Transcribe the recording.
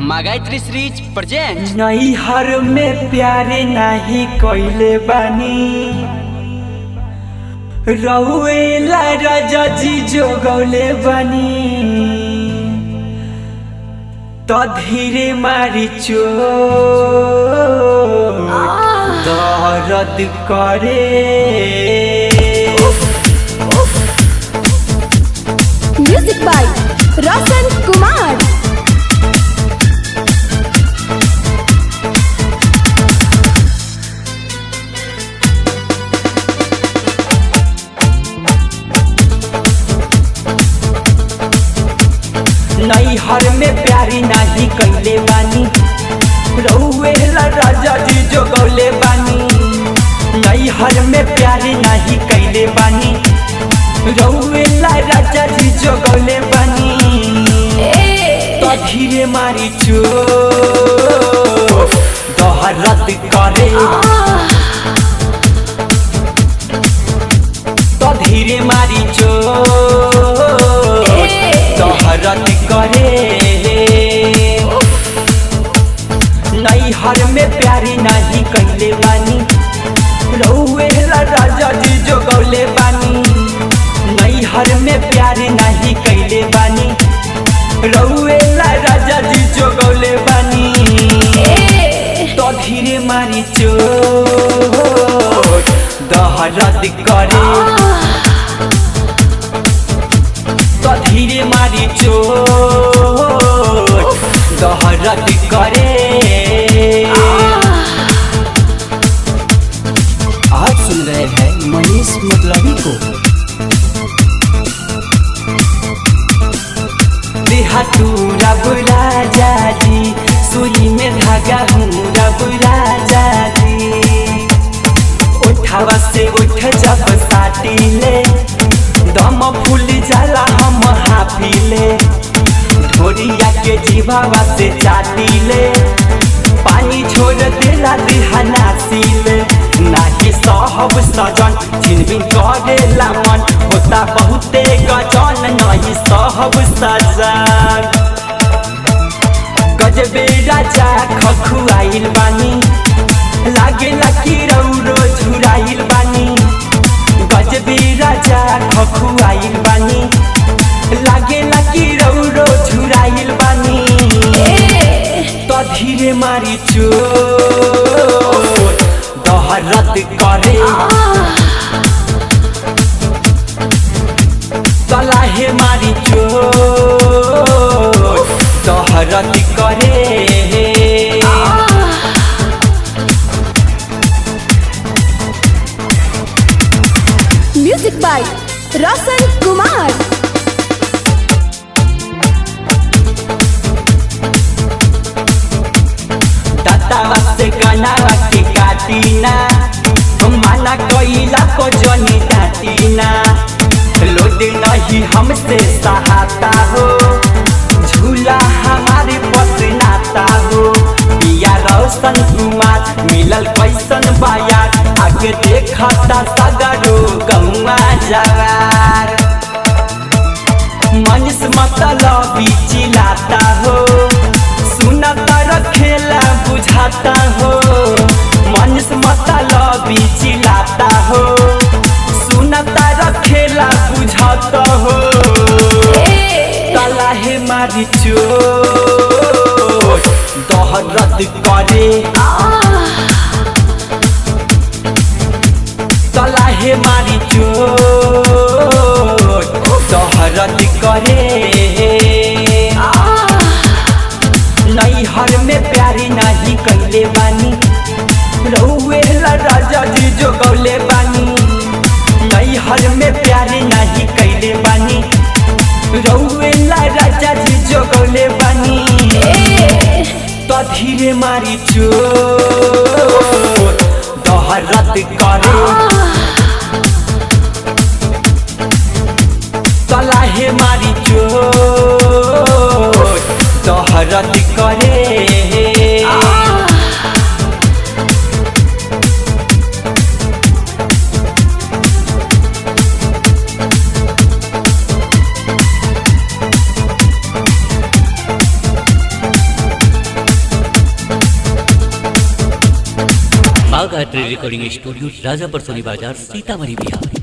मागायत्री series present नैहर में प्यारे नाही कइले बानी रउएला राजा जी जोगौले बानी त धीरे मारी चो दर्द करे म्यूजिक बाय रोशन कुमार नैहर में प्यारी नाही कइले बानी रउएला राजा जी जोगौले बानी नैहर में प्यारी नाही कइले बानी रउएला राजा जी जोगौले बानी तो धीरे मारी चो दहरत करे तो धीरे मारी चो दहरत करे नैहर में प्यारी नहीं कैले बानी रउएला राजा जी जोगौले बानी नैहर में प्यारी नहीं कैले बानी रउएला राजा जी जोगौले बानी तो धीरे मारी चो दहरत करे तो धीरे मारी चो दहरत करे आप सुन रहे हैं मनीष मतलबी को देहातूरा बुरा जाजी सुई में धागा हूँ रबुरा जाजी उठावा से उठ जब साटीले दम फूल जाला हम हाफिले ढोरिया के जीवावा से चाटीले पानी छोड़ देला दिहाना सीले नाही सहब सजन छिनबिन करेला मन होता बहुते गजन नहीं सहब सजन गजबे राजा खखुआइल बानी लागेला कि रौरो झुराइल बानी गजबे राजा खखुआइल बानी लागेला कि रौरो झुराइल बानी तो धीरे मारी चो दहरत करे तलाहे मारी चो दहरत करे म्यूजिक बाय रोशन कुमार दातावा से गनावा के काटीना माना कइला को जनी डाटीना लोड नहीं हमसे सहाता हो झूला हमारे पसनाता हो पिया रोशन कुमार मिलल कैसन बायार आगे देखता सगरो गौआ जवार मनीष मतलब चिल्लाता हो सुनता रखेला बुझाता हो मनीष मतलब चिल्लाता हो सुनता रखेला बुझाता हो तलाहे मारी चो दहरत करे तलाहे मारी चो दहरत करे नैहर में प्यारी नहीं कैले बानी रउएला राजा जी जोगौले बानी नैहर में प्यारी नहीं कैले बानी रउएला राजा जी जोगौले बानी तो धीरे मारी चो दहरत करे तलाहे मारी चो दहरत करे माँ गायत्री रिकॉर्डिंग स्टूडियो राजापुर सोनी बाजार सीतामढ़ी बिहार